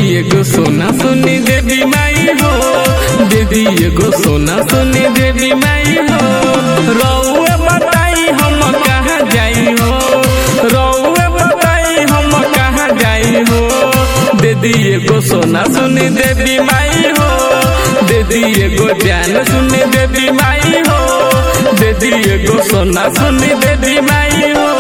एगो सोना सुनी देवी माई हो दे दी एगो सोना सुनी देवी माई हो रउए बताई हम कहाँ जाई हो रउए बताई हम कहाँ जाई हो दे दी एगो सोना सुनी देवी माई हो दे दी एगो जान सुनी देवी माई हो दे दी एगो सोना सुनी देवी माई हो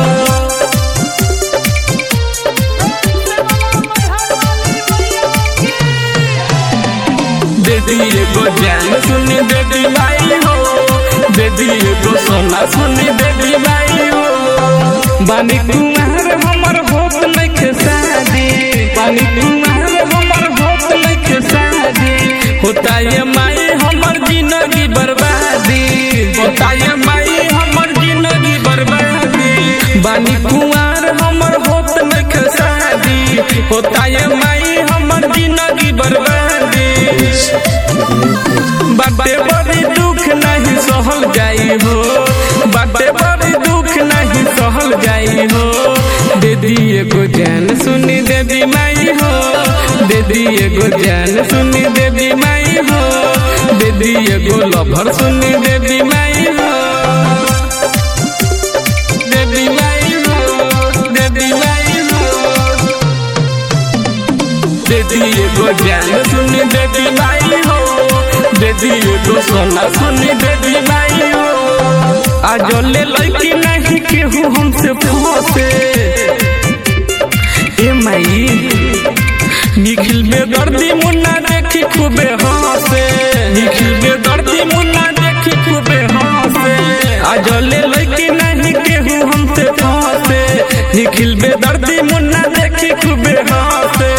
दीदी एगो जान सुनी देवी माई हो दीदी एगो सोना सुनी देवी माई हो बानी कुमार हमर होत नइखे शादी बानी कुमार हमर होत नइखे शादी होता ये माई हमर जिंदगी बर्बादी होता ये माई हमर जिंदगी बर्बादी बानी कुमार हमर होत नइखे शादी होता ये माई हमर जिंदगी बर्बादी बाटे बड़ी दुख नहीं सहल जाई हो बाटे बड़ी दुख नहीं सहल जाई हो दीदी एगो जान सुनी देवी माई हो दीदी एगो जान सुनी देवी माई हो दीदी एगो लभर सुनी देवी माई हो देवी माई हो देवी माई हो देदी एगो जान सुनी देदी माई हो देदी एगो सोना सुनी देदी माई हो आज ले लड़की नहीं केहू हमसे फंसे ए माई निखिल में दर्दी मुन्ना देखी खूबे हंसे निखिल में दर्दी मुन्ना देखी खूबे हंसे आज ले लड़की नहीं केहू हमसे फंसे निखिल में दर्दी मुन्ना देखी खूबे हंसे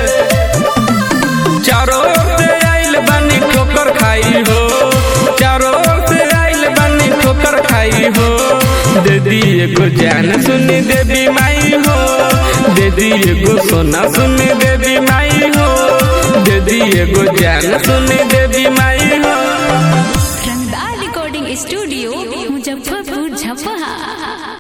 चारों ओर से आइल बानी ठोकर खाई हो चारों ओर से आइल बानी ठोकर खाई हो दीदी एगो जान सुनी देवी माई हो दीदी एगो सोना सुनी देवी माई हो दीदी एगो जान सुनी देवी माई